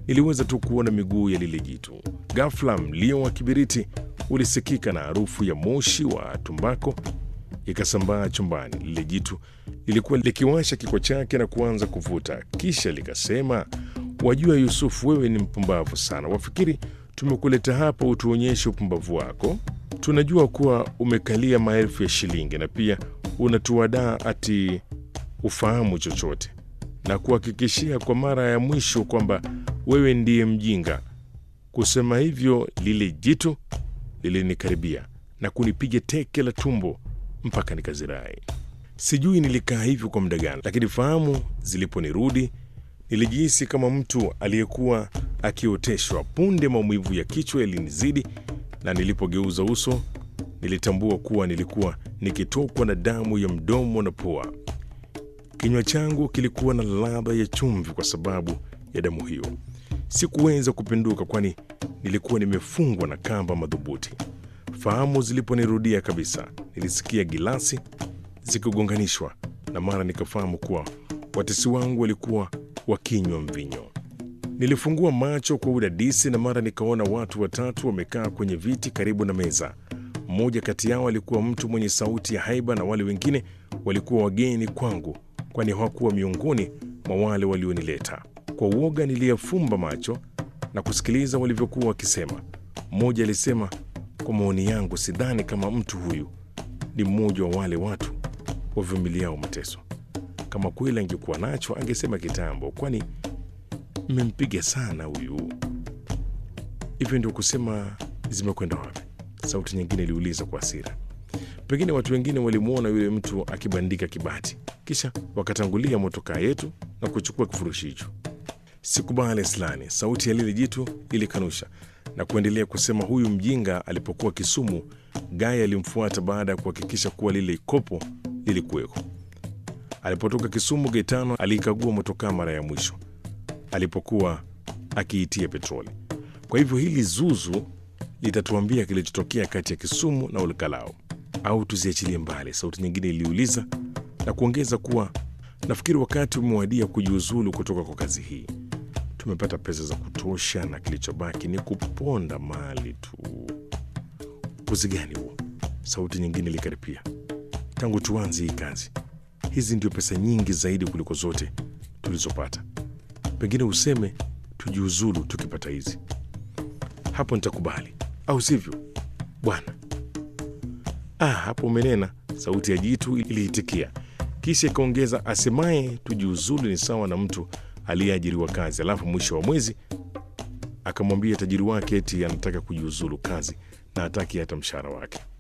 niliweza tu kuona miguu ya lile jitu. Ghafla mlio wa kibiriti ulisikika na harufu ya moshi wa tumbako ikasambaa chumbani. Lile jitu lilikuwa likiwasha kiko chake na kuanza kuvuta, kisha likasema, wajua Yusufu, wewe ni mpumbavu sana. Wafikiri tumekuleta hapa utuonyeshe upumbavu wako? Tunajua kuwa umekalia maelfu ya shilingi na pia unatuadaa ati ufahamu chochote, na kuhakikishia kwa mara ya mwisho kwamba wewe ndiye mjinga. Kusema hivyo, lile jitu lilinikaribia na kunipiga teke la tumbo mpaka nikazirai. Sijui nilikaa hivyo kwa muda gani, lakini fahamu ziliponirudi nilijihisi kama mtu aliyekuwa akioteshwa. Punde maumivu ya kichwa yalinizidi, na nilipogeuza uso nilitambua kuwa nilikuwa nikitokwa na damu ya mdomo na pua. Kinywa changu kilikuwa na ladha ya chumvi kwa sababu ya damu hiyo. Sikuweza kupinduka, kwani nilikuwa nimefungwa na kamba madhubuti. Fahamu ziliponirudia kabisa, nilisikia gilasi zikigonganishwa na mara nikafahamu kuwa watesi wangu walikuwa wakinywa mvinyo. Nilifungua macho kwa udadisi na mara nikaona watu watatu wamekaa kwenye viti karibu na meza. Mmoja kati yao alikuwa mtu mwenye sauti ya haiba na wale wengine walikuwa wageni kwangu, kwani hawakuwa miongoni mwa wale walionileta. Kwa uoga niliyafumba macho na kusikiliza walivyokuwa wakisema. Mmoja alisema, kwa maoni yangu, sidhani kama mtu huyu ni mmoja wa wale watu wavumiliao mateso. Kama kweli angekuwa nacho angesema kitambo, kwani mmempiga sana huyu. Hivyo ndio kusema zimekwenda wapi? Sauti nyingine iliuliza kwa hasira. Pengine watu wengine walimwona yule mtu akibandika kibati, kisha wakatangulia motokaa yetu na kuchukua kifurushi hicho. Sikubali Slani, sauti ya lile jitu ilikanusha na kuendelea kusema, huyu mjinga alipokuwa Kisumu, Gaya alimfuata baada ya kuhakikisha kuwa lile kopo lilikuweko. Alipotoka Kisumu, Gaetano aliikagua motokaa mara ya mwisho alipokuwa akiitia petroli. Kwa hivyo hili zuzu litatuambia kilichotokea kati ya Kisumu na Olkalao au tuziachilie mbali? Sauti nyingine iliuliza na kuongeza kuwa nafikiri wakati umewadia kujiuzulu kutoka kwa kazi hii. Tumepata pesa za kutosha na kilichobaki ni kuponda mali tu. Upuzi gani huo? Sauti nyingine ilikaripia. Tangu tuanze hii kazi, hizi ndio pesa nyingi zaidi kuliko zote tulizopata. Pengine useme tujiuzulu tukipata hizi, hapo nitakubali, au sivyo bwana? Ah, hapo umenena, sauti ya jitu iliitikia, kisha ikaongeza, asemaye tujiuzulu ni sawa na mtu aliyeajiriwa kazi, alafu mwisho wa mwezi akamwambia tajiri wake eti anataka kujiuzulu kazi na hataki hata mshahara wake.